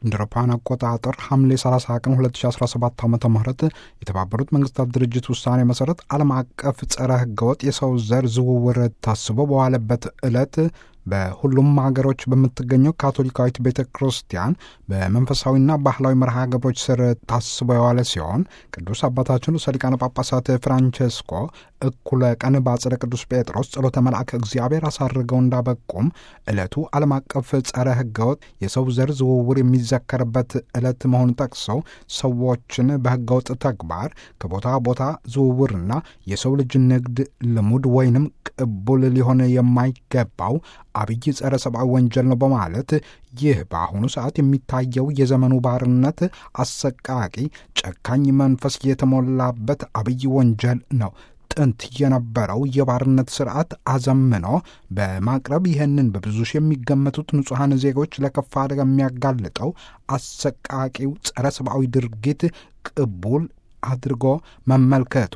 እንደ አውሮፓውያን አቆጣጠር ሐምሌ 30 ቀን 2017 ዓ ም የተባበሩት መንግስታት ድርጅት ውሳኔ መሠረት ዓለም አቀፍ ጸረ ህገወጥ የሰው ዘር ዝውውር ታስቦ በዋለበት ዕለት በሁሉም ሀገሮች በምትገኘው ካቶሊካዊት ቤተ ክርስቲያን በመንፈሳዊና ባህላዊ መርሃ ግብሮች ስር ታስቦ የዋለ ሲሆን ቅዱስ አባታችን ርዕሰ ሊቃነ ጳጳሳት ፍራንቸስኮ እኩለ ቀን በአጽደ ቅዱስ ጴጥሮስ ጸሎተ መልአክ እግዚአብሔር አሳርገው እንዳበቁም ዕለቱ ዓለም አቀፍ ጸረ ህገወጥ የሰው ዘር ዝውውር የሚዘከርበት ዕለት መሆኑን ጠቅሰው ሰዎችን በህገወጥ ተግባር ከቦታ ቦታ ዝውውርና የሰው ልጅ ንግድ ልሙድ ወይንም ቅቡል ሊሆን የማይገባው አብይ ጸረ ሰብአዊ ወንጀል ነው በማለት ይህ በአሁኑ ሰዓት የሚታየው የዘመኑ ባርነት አሰቃቂ፣ ጨካኝ መንፈስ የተሞላበት አብይ ወንጀል ነው። ጥንት የነበረው የባርነት ስርዓት አዘምኖ በማቅረብ ይህንን በብዙ ሺህ የሚገመቱት ንጹሐን ዜጎች ለከፋ አደጋ የሚያጋልጠው አሰቃቂው ጸረ ሰብአዊ ድርጊት ቅቡል አድርጎ መመልከቱ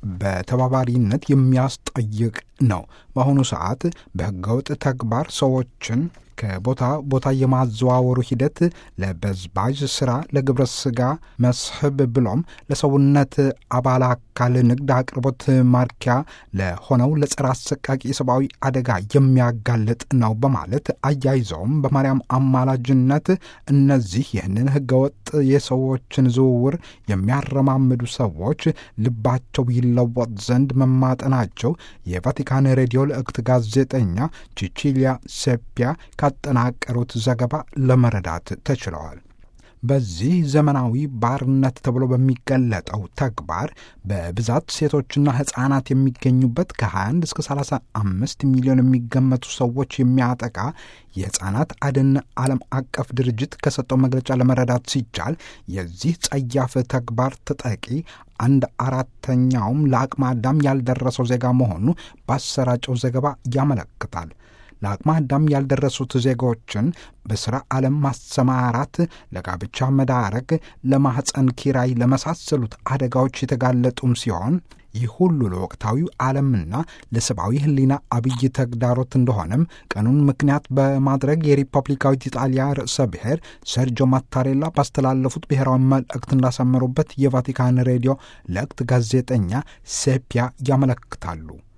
በተባባሪነት የሚያስጠይቅ ነው። በአሁኑ ሰዓት በህገወጥ ተግባር ሰዎችን ከቦታ ቦታ የማዘዋወሩ ሂደት ለበዝባዥ ስራ፣ ለግብረ ስጋ መስህብ ብሎም ለሰውነት አባል አካል ንግድ አቅርቦት ማርኪያ ለሆነው ለጸረ አሰቃቂ የሰብአዊ አደጋ የሚያጋልጥ ነው በማለት አያይዘውም በማርያም አማላጅነት እነዚህ ይህንን ህገወጥ የሰዎችን ዝውውር የሚያረማምዱ ሰዎች ልባቸው ይለወጥ ዘንድ መማጠናቸው የቫቲካን ሬዲዮ ልዕክት ጋዜጠኛ ቺቺሊያ ሴፒያ ካጠናቀሩት ዘገባ ለመረዳት ተችለዋል። በዚህ ዘመናዊ ባርነት ተብሎ በሚገለጠው ተግባር በብዛት ሴቶችና ሕፃናት የሚገኙበት ከ21 እስከ 35 ሚሊዮን የሚገመቱ ሰዎች የሚያጠቃ የሕፃናት አድን ዓለም አቀፍ ድርጅት ከሰጠው መግለጫ ለመረዳት ሲቻል የዚህ ጸያፍ ተግባር ተጠቂ አንድ አራተኛውም ለአቅመ አዳም ያልደረሰው ዜጋ መሆኑ ባሰራጨው ዘገባ ያመለክታል። ለአቅመ አዳም ያልደረሱት ዜጎችን በሥራ ዓለም ማሰማራት፣ ለጋብቻ መዳረግ፣ ለማኅፀን ኪራይ ለመሳሰሉት አደጋዎች የተጋለጡም ሲሆን ይህ ሁሉ ለወቅታዊው ዓለምና ለሰብአዊ ሕሊና አብይ ተግዳሮት እንደሆነም ቀኑን ምክንያት በማድረግ የሪፐብሊካዊት ኢጣሊያ ርዕሰ ብሔር ሰርጆ ማታሬላ ባስተላለፉት ብሔራዊ መልእክት እንዳሰመሩበት የቫቲካን ሬዲዮ ለእክት ጋዜጠኛ ሴፒያ ያመለክታሉ።